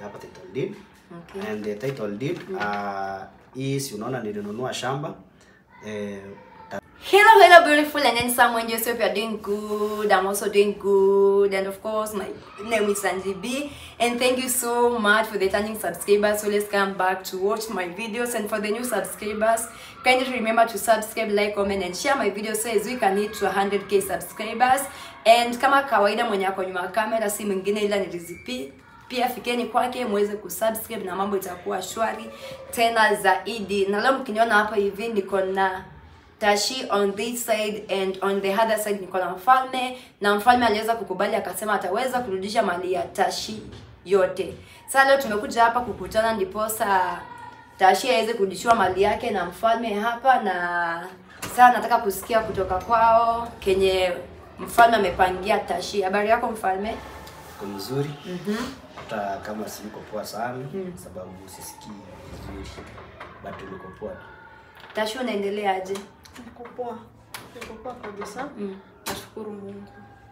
hapa title deed Okay. and the title deed uh, is unaona nilinunua shamba eh, Hello, hello, beautiful and handsome when Joseph, you're doing good. I'm also doing good. And of course, my name is Sanji B. And thank you so much for the returning subscribers. So let's come back to watch my videos. And for the new subscribers, kindly remember to subscribe, like, comment, and share my videos so as we can hit to 100k subscribers. And kama kawaida mwenye ako nyuma ya kamera si mwingine ila ni Rizzy pia fikeni kwake muweze kusubscribe na mambo itakuwa shwari tena zaidi na leo mkiniona hapa hivi niko na tashi on this side and on the other side niko na mfalme na mfalme aliweza kukubali akasema ataweza kurudisha mali ya tashi yote sasa leo tumekuja hapa kukutana ndiposa tashi aweze kurudishiwa mali yake na mfalme hapa na sasa nataka kusikia kutoka kwao kenye mfalme amepangia tashi habari yako mfalme iko mzuri hata kama siko poa sana sababu sisikii vizuri but niko poa tashi unaendeleaje Niko poa. Niko poa kabisa. Nashukuru Mungu.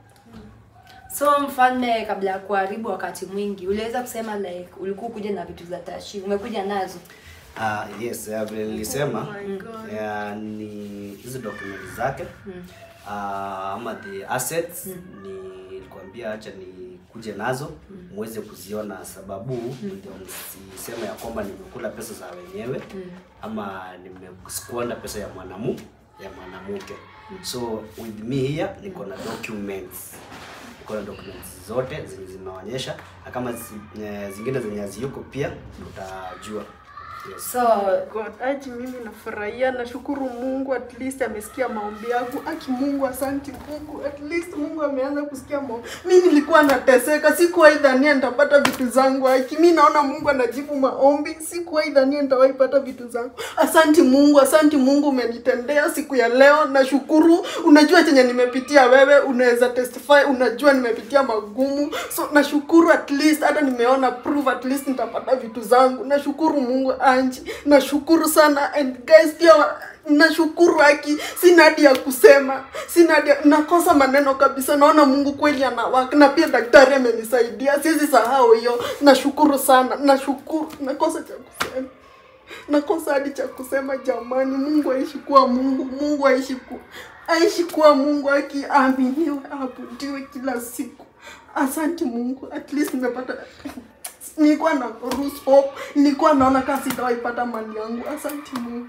so mfalme kabla ya kuharibu wakati mwingi uliweza kusema like ulikuwa kuja na vitu za tashi umekuja nazo Ah, yes, uh, vile nilisema Oh my God. uh, ni hizi documents zake uh, ama the assets nilikwambia acha nikuje nazo muweze kuziona, sababu ndio msiseme ya kwamba nimekula pesa za wenyewe ama nimesquander pesa ya mwanamu ya mwanamke. So with me here niko na documents niko na documents zote zenye zinaonyesha, na kama zi, eh, zingine zenye haziyuko pia utajua. Yes. so God, aji mimi nafurahia, nashukuru Mungu at least amesikia maombi yangu. Aki Mungu, asanti Mungu, at least Mungu ameanza kusikia maombi. Mimi nilikuwa nateseka, sikuwahi dhania nitapata vitu zangu. Aki mimi naona Mungu anajibu maombi, sikuwahi dhania nitawahi pata vitu zangu. Asanti Mungu, asanti Mungu, umenitendea siku ya leo. Nashukuru, unajua chenye nimepitia wewe, unaweza testify, unajua nimepitia magumu. So nashukuru at least hata nimeona proof at least nitapata vitu zangu. Nashukuru Mungu Anji, nashukuru sana and guys pia wa- nashukuru haki, sina hadi ya kusema, sina hadi ya- nakosa maneno kabisa. Naona Mungu kweli anawaka, na pia daktari amenisaidia, siwezi sahau hiyo. Nashukuru sana, nashukuru, nakosa cha kusema nakosa hadi cha kusema jamani. Mungu aishi kuwa Mungu, Mungu aishi ku aishi kuwa Mungu, akiaminiwe abudiwe kila siku. Asante Mungu, at least nimepata nilikuwa na lose hope, nilikuwa naona kama sitawahi pata mali yangu. Asante Mungu,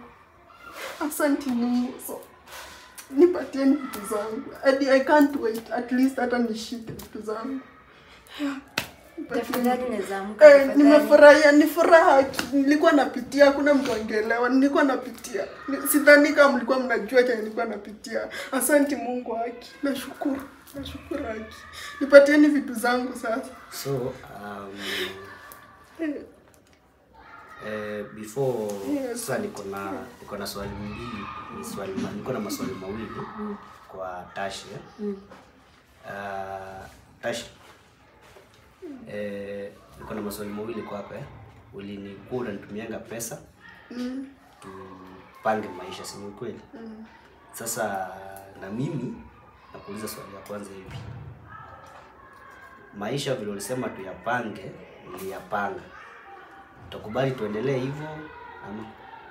asante Mungu. So nipatieni vitu zangu, hadi I can't wait, at least hata nishike vitu zangu. Yeah. Nipatieni tafadhali unaweza amka Eh, tafadhali. nimefurahia, ni furaha. Nilikuwa napitia, hakuna mtu angeelewa. Nilikuwa napitia, Ni- sidhani kama mlikuwa mnajua chenye nilikuwa napitia. Asanti Mungu haki, nashukuru, nashukuru haki. Nipatieni vitu zangu sasa. So um, Eh, eh, before Yes. sasa niko na niko na swali mbili, ni swali ma- niko na maswali mawili kwa Tashi. eh. Uh, Tashi. Eh, niko na maswali mawili kwako eh. Ulinikuwa unanitumianga pesa mm, tupange maisha, si ni kweli? mm. Sasa na mimi nakuuliza swali ya kwanza hivi, maisha vile ulisema tuyapange, niliyapanga, utakubali tuendelee hivyo ama?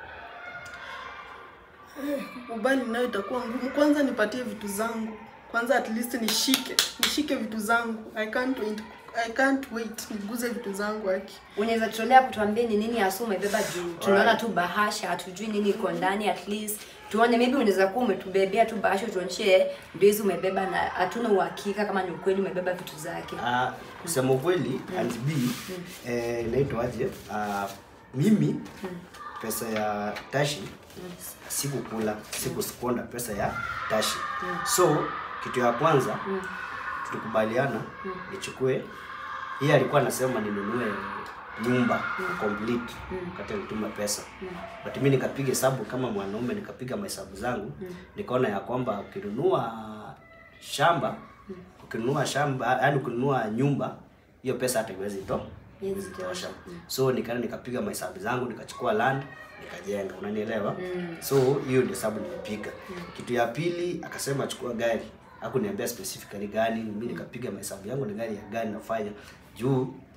Kubali nayo itakuwa ngumu. Kwanza nipatie vitu zangu kwanza, at least nishike nishike vitu zangu. I can't wait, I can't wait niguze vitu zangu haki. unaweza tutolea kutuambia ni nini hasa umebeba juu tunaona tu bahasha hatujui nini iko ndani at least tuone maybe unaweza kuwa umetubebea tu bahasha tuonyeshe ndio hizi umebeba na hatuna uhakika kama ni ukweli umebeba vitu zake Ah, kusema ukweli and B eh, inaitwaje? Ah, mimi pesa ya Tashi sikukula, sikusponda pesa ya Tashi. So kitu ya kwanza tulikubaliana nichukue yeye alikuwa anasema ninunue nyumba complete wakati alituma pesa but mimi nikapiga hesabu kama mwanaume nikapiga mahesabu zangu nikaona ya kwamba ukinunua shamba ukinunua shamba yaani ukinunua nyumba hiyo pesa hata iwezi to Iwezi iwezi tosha tosha. so nikaenda nikapiga mahesabu zangu nikachukua land nikajenga unanielewa so hiyo ndio hesabu nimepiga kitu ya pili akasema chukua gari hakuniambia specifically gani mimi nikapiga mahesabu yangu ni gari ya gari nafanya juu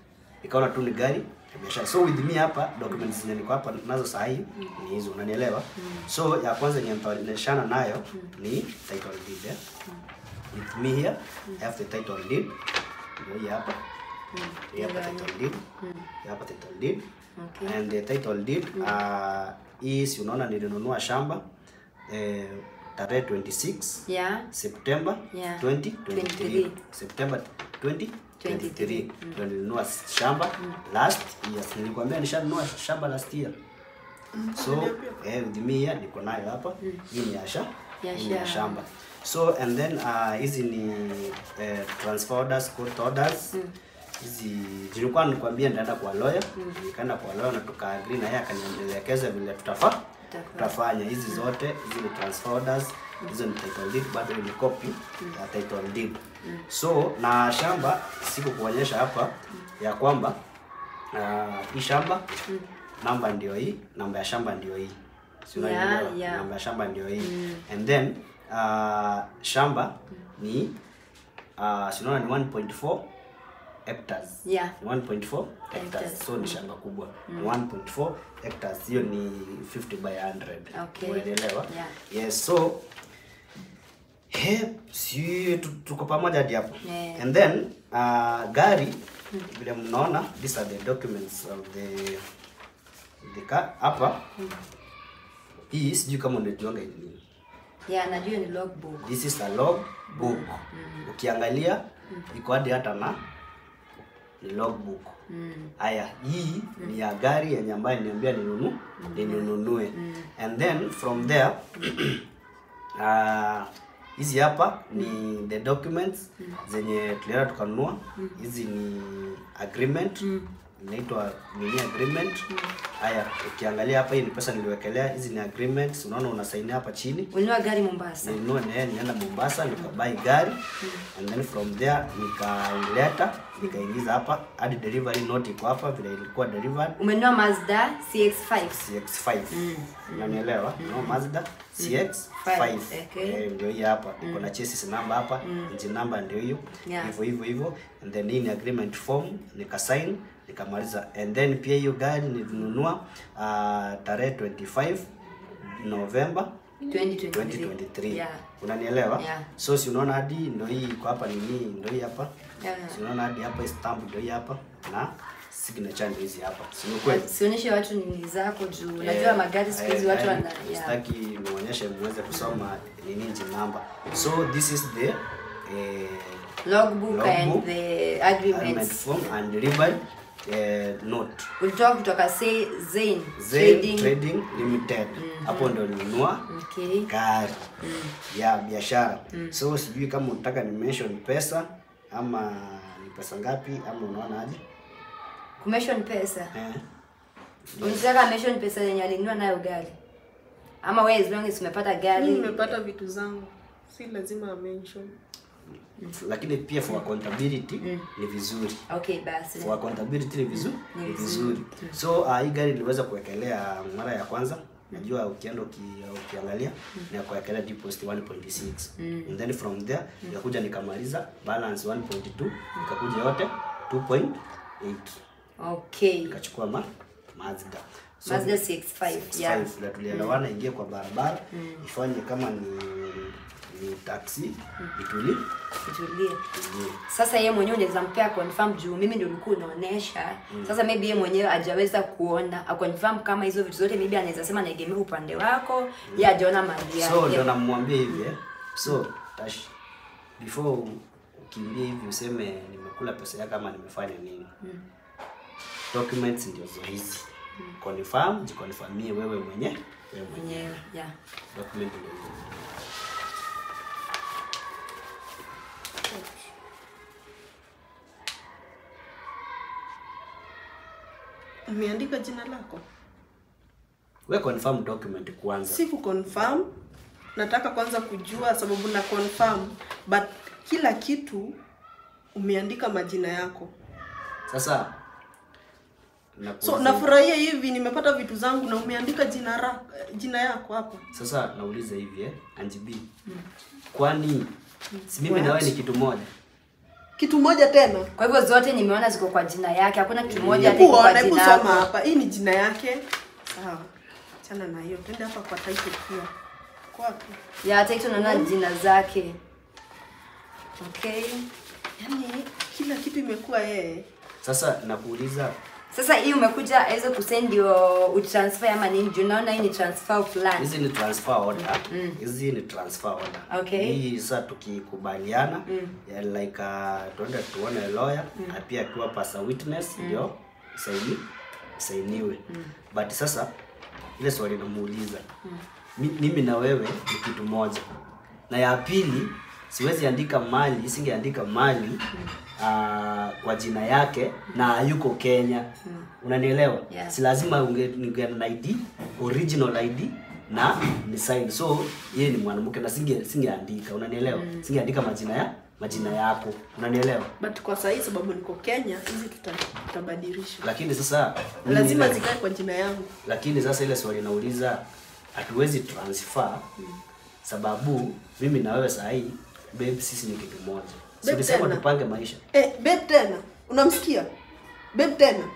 nikaona tu ni gari ya biashara so with me hapa documents zenye niko hapa nazo saa hii ni hizo unanielewa so ya kwanza yenye nitaonyeshana nayo ni title deed eh? with me here I have the title deed ndio hii hapa hii hapa title deed hii hapa title deed Okay. and the title deed uh, hii si unaona nilinunua shamba eh, tarehe 26 Yeah. September Yeah. 2023 23. September 2023 23. ndio nilinunua shamba last year. Nilikwambia nishanunua shamba last year. So eh, with me here niko nayo hapa. Hii ni ya sha. Ya hii ni ya shamba. shamba. So and then uh, hizi ni eh, transfer orders, court orders. Hizi nilikuwa nikwambia nitaenda kwa lawyer. Nikaenda kwa lawyer na tukaagree na yeye akanielekeza vile tutafaa Tutafanya. tutafanya hizi zote hizi ni transfer orders hizo ni title deed bado ni copy ya title deed so na shamba siku kuonyesha hapa ya kwamba uh, hii shamba namba ndio hii namba ya shamba ndio hii Si Yeah, unanielewa? yeah. namba ya shamba ndio hii and then uh, shamba ni uh, si unaona ni 1.4 hectares Yeah. Ni 1.4 hectares Hectares. so ni shamba kubwa Ni 1.4 hectares hiyo ni 50 by 100 Okay. unaelewa Yeah. yes so he si tu- tuko pamoja hadi hapo Yeah. and then uh, gari vile mnaona these are the documents of the the car hapa hii sijui kama unajuanga hii ni nini Yeah, najua ni logbook. this is a log book ukiangalia iko hadi hata na ni log book haya hii ni ya gari yenye ambayo niambia ninunu ninunue and then from there ah, hizi hapa ni the documents zenye tulienda tukanunua hizi ni agreement inaitwa nini agreement haya ukiangalia hapa hii ni pesa niliwekelea hizi ni agreements unaona unasainia hapa chini Ulinunua gari Mombasa. nilinunua na yeye nienda Mombasa nikabai gari and then from there nikaileta nikaingiza hapa hadi delivery note iko hapa vile ilikuwa delivered Umenunua Mazda CX-5. CX5 unanielewa no Mazda CX5 okay. eh, ndio hii hapa iko na chassis number hapa engine number ndio hiyo Yeah. hivyo hivyo hivyo and then hii ni agreement form nikasign nikamaliza and then pia hiyo gari nilinunua uh, tarehe 25 November 2023. 2023 Yeah. unanielewa Yeah. so si unaona hadi ndo hii iko hapa nini ndo hii hapa Yeah. si unaona hadi hapa hii stamp ndo hii hapa na signature ndo hizi hapa si ni kweli Sionyeshe watu nini zako juu. Najua magari siku hizi watu wana yeah. sitaki nionyeshe muweze kusoma nini engine number so this is the eh, logbook, and Logbook, the agreement agreements. form and delivered eh, note Ulitoka kutoka say Zain Zain Trading. Trading Limited hapo ndo nilinunua Okay. gari ya biashara so sijui kama unataka ni mention pesa ama ni pesa ngapi ama unaona aje Kumention pesa. eh. Unataka mention pesa yenye alinunua nayo gari. Ama wewe as long as umepata gari. Mimi nimepata vitu zangu, si lazima mention. lakini pia for accountability ni vizuri Okay, basi. for accountability ni vizuri Ni ni vizuri. vizuri so uh, hii gari niliweza kuwekelea mara ya kwanza najua ukienda uki, ukiangalia ni ya kuwekelea deposit 1.6 and then from there nikakuja nikamaliza balance 1.2 nikakuja yote 2.8 Okay. nikachukua ma Mazda Mazda 65, yeah. vile tulielewana ingie kwa barabara ifanye kama ni ni taxi ituli Tulie. itulie. Sasa yeye mwenyewe unaweza mpea confirm juu mimi ndio ulikuwa unaonesha. Sasa maybe yeye mwenyewe hajaweza kuona, a confirm kama hizo vitu zote maybe anaweza sema naegemea upande wako, yeye hajaona mali yake. so ndio namwambia hivi eh. so tash before ukimbie hivi useme nimekula pesa yako ama nimefanya nini documents ndio zo hizi confirm jikonfirmie wewe mwenye wewe mwenye Mwenyewe, yeah. document ndio hizo Umeandika jina lako? we confirm document kwanza Si confirm. Nataka kwanza kujua sababu na confirm, but kila kitu umeandika majina yako. sasa So nakuuliza- nafurahia hivi nimepata vitu zangu na umeandika jina ra, jina yako hapa. sasa nauliza hivi eh Angie B kwani si mimi na wewe ni kitu moja kitu moja tena Kwa hivyo zote nimeona ziko kwa jina yake. Hakuna kitu moja hata hebu iko kwa ona hebu jina soma yako. hapa hii ni jina yake sawa chana na hiyo twende hapa kwa title pia kwa wapi Ya hata hicho naona jina zake. Okay. yaani kila kitu imekuwa yeye Sasa nakuuliza Sasa hii umekuja aweze kusend ndio utransfer ama nini? Juu naona hii ni transfer fulani. hizi ni transfer order hizi ni transfer order Okay. hii sasa tukikubaliana ya like uh, tuende tuone lawyer na pia akiwa pasa witness ndio saini sainiwe but sasa ile swali namuuliza mi- mimi na wewe ni kitu moja na ya pili siwezi andika mali singeandika mali uh, kwa jina yake na hayuko Kenya unanielewa Yeah. si lazima unge, unge na ID original ID na ni sign so yeye ni mwanamke na singe singeandika unanielewa singeandika majina ya majina yako unanielewa but kwa sahii sababu niko kenya hizi tuta- tutabadilisha lakini sasa mimi lazima ile- zikae kwa jina yangu lakini sasa ile swali nauliza hatuwezi transfer sababu mimi na wewe saa hii babe sisi ni kitu moja si Babe ulisema tena. tupange maisha eh, babe tena unamsikia babe tena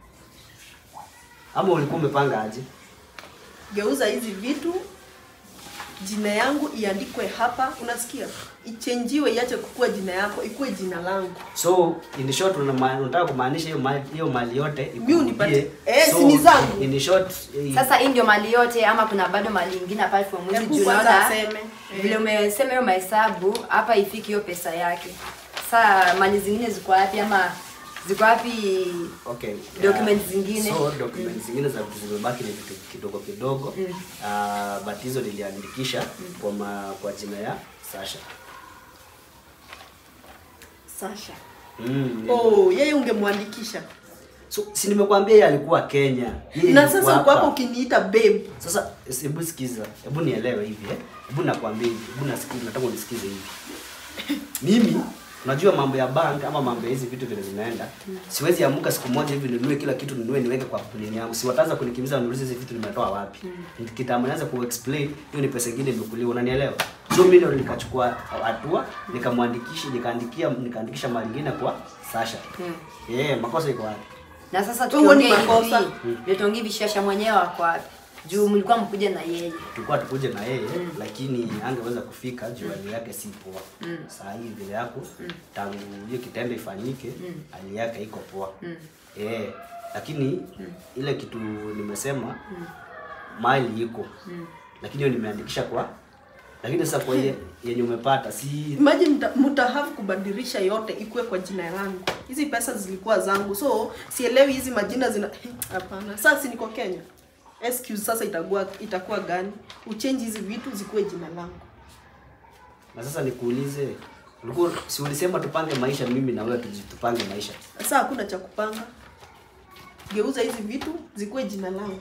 ama ulikuwa umepanga aje geuza hizi vitu jina yangu iandikwe hapa unasikia ichenjiwe iache kukua jina yako ikuwe jina langu so in short unama- unataka kumaanisha hiyo mali hiyo mali yote Mi unipatie- ikurudie. Eh, si ni zangu. in short eh, Sasa hii ndio mali yote ama kuna bado mali nyingine apart from hizi Hebu juu kwanza naona aseme. vile umesema hiyo mahesabu hapa ifiki hiyo pesa yake. Sasa mali zingine ziko wapi ama ziko wapi? okay Documents zingine. so documents zingine za vitu zimebaki ni vitu kidogo kidogo Ah, but hizo niliandikisha kwa ma, kwa jina ya Sasha sasha mm. oh yeye ungemwandikisha so si nimekuambia yeye alikuwa Kenya Yeye na yuko sasa uko hapa. hapo ukiniita babe Sasa hebu sikiza, hebu nielewe hivi eh. Hebu nakwambia hivi, hebu nasikiza, nataka unisikize hivi. Mimi unajua mambo ya bank ama mambo ya hizi vitu vile zinaenda. Siwezi amuka siku moja hivi ninunue kila kitu ninunue niweke kwa nini yangu. Si wataanza kunikimbiza waniulize hizi vitu nimetoa wapi. Kitambo naanza ku explain hiyo ni pesa nyingine imekuliwa, unanielewa? So mimi ndio nikachukua hatua, nikamwandikisha, nikaandikia nikaandikisha mali nyingine kwa Sasha. Eh, makosa iko wapi? Na sasa Huo ni tuongee makosa. hivi. Ndio tuongee vishasha mwenyewe wako wapi? Juu mlikuwa mkuja na yeye. tulikuwa tukuje na yeye lakini angeweza kufika juu hali yake si poa saa hii vile yako tangu hiyo kitendo ifanyike hali yake iko poa eh lakini ile kitu nimesema mali iko lakini hiyo nimeandikisha kwa lakini sasa kwa ile yenye umepata si imagine mta, mtahave kubadilisha yote ikuwe kwa jina langu hizi pesa zilikuwa zangu so sielewi hizi majina zina hapana sasa si niko kenya excuse sasa itakuwa itakuwa gani uchange hizi vitu zikuwe jina langu na sasa nikuulize ulikuwa si ulisema tupange maisha mimi na wewe tuji- tupange maisha sasa hakuna cha kupanga geuza hizi vitu zikuwe jina langu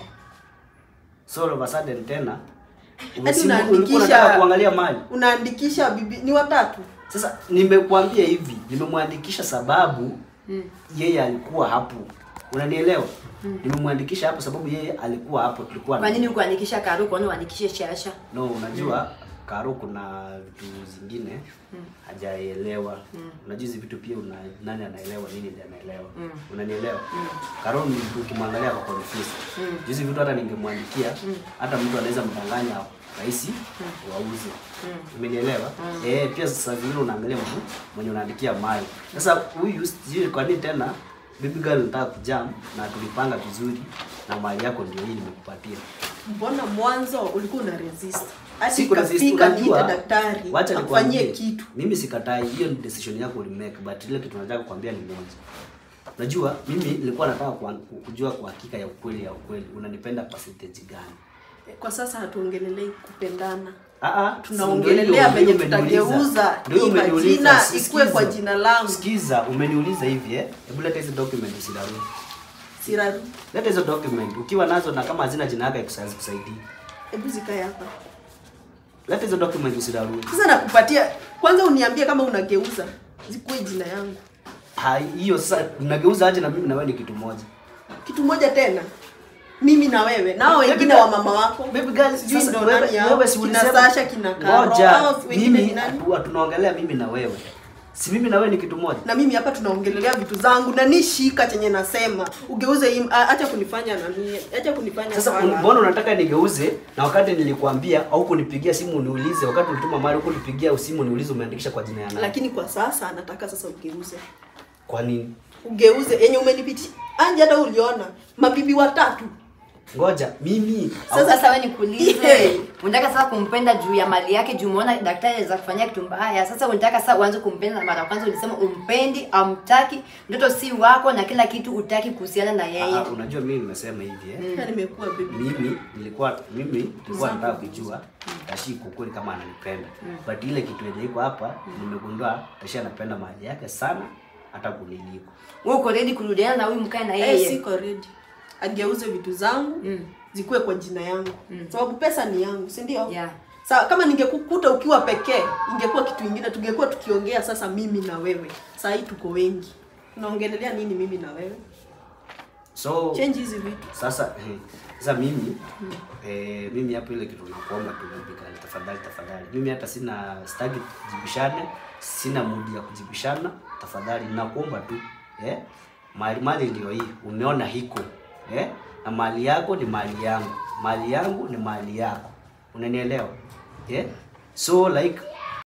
so all of a sudden tena hadi umesimu- ulikuwa unataka kuangalia mali unaandikisha bibi ni watatu Sasa nimekuambia hivi, nimemwandikisha sababu yeye alikuwa hapo. Unanielewa? Nimemwandikisha hapo sababu yeye alikuwa hapo, tulikuwa Kwa na- nini ukuandikisha Karu kwa nini uandikishe Shasha? No, unajua Karo kuna vitu zingine hajaelewa. Unajua hizi vitu pia una, nani anaelewa nini ndiye anaelewa. Unanielewa? Karo ni mtu ukimwangalia kwa confused. Hizi vitu hata ningemwandikia hata mtu anaweza mdanganya rahisi wauze. Umenielewa? Eh, pia sasa vile unaangalia mtu mwenye unaandikia mali. Sasa huyu sijui kwa nini tena Baby girl nataka kujam na tulipanga vizuri na mali yako ndio hii nimekupatia. mbona mwanzo ulikuwa una resist hadi Siku resist, ikafika unajua, niite daktari wacha afanyie nikwambie, kitu Mimi sikatai, hiyo ni decision yako ulimake, but ile kitu nataka kukwambia ni moja. Unajua, mimi nilikuwa nataka kwa- kujua kwa hakika ya ukweli ya ukweli, unanipenda percentage gani? kwa sasa hatuongelelei kupendana Ah ah, Tunaongelelea ndio hiyo- venye ndio umeniuliza. tutageuza Ndio hii umeniuliza, majina si- ikuwe kwa sikiza. jina langu. Sikiza, umeniuliza hivi eh? Hebu leta hizo document usidarudi. siraru Leta hizo document ukiwa nazo na kama hazina jina yako ikusaidii kusaidia. hebu zikae hapa Leta hizo document usidarudi. sasa nakupatia kwanza uniambie kama unageuza zikuwe jina yangu Hai, hiyo sasa unageuza aje na mimi na wewe ni kitu moja. kitu moja tena mimi na wewe nao Baby wengine girl- wa mama wako Baby girl, sijui sasa ndo wewe- nani hao, wewe si kina ulisema- Sasha kina Karo Ngoja, hao wengine mimi ni nani hatu- tunaongelea mimi na wewe. si mimi na wewe ni kitu moja na mimi hapa tunaongelelea vitu zangu na nishika chenye nasema ugeuze hii a- acha kunifanya nani acha kunifanya sasa fala. un- mbona unataka nigeuze na wakati nilikwambia au kunipigia simu niulize wakati ulituma mali huko nipigia simu niulize umeandikisha kwa jina ya nani lakini kwa sasa nataka sasa ugeuze kwa nini ugeuze yenye umenipitia anje hata uliona mabibi watatu ngoja mimi Sasa sasa wewe nikuulize, Yeah. unataka sasa kumpenda juu ya mali yake, juu umeona daktari anaweza kufanyia kitu mbaya. Sasa unataka sasa uanze kumpenda, na mara ya kwanza ulisema umpendi, amtaki, mtoto si wako na kila kitu utaki kuhusiana na yeye. Ah, unajua mimi nimesema hivi eh mm. nimekuwa bibi mimi nilikuwa mimi nilikuwa nataka kujua Tashi kweli kama ananipenda but ile kitu yenye iko hapa nimegundua Tashi anapenda mali yake sana hata kuniliko Wewe uko ready kurudiana na huyu mkae na eh, yeye? siko ready ageuze vitu zangu Mm. zikuwe kwa jina yangu sababu pesa ni yangu si ndio Yeah. Sawa, kama ningekukuta ukiwa pekee ingekuwa kitu ingine, tungekuwa tukiongea sasa mimi na wewe. Saa hii tuko wengi, tunaongelelea nini mimi na wewe? so Change hizi vitu. sasa eh, sasa mimi eh, mimi hapo ile kitu nakuomba tu Bikali, tafadhali tafadhali mimi hata sina staki jibishane sina mudi ya kujibishana tafadhali nakuomba tu eh mali mali ndio hii umeona hiko eh na mali yako ni mali yangu mali yangu ni mali yako unanielewa eh so like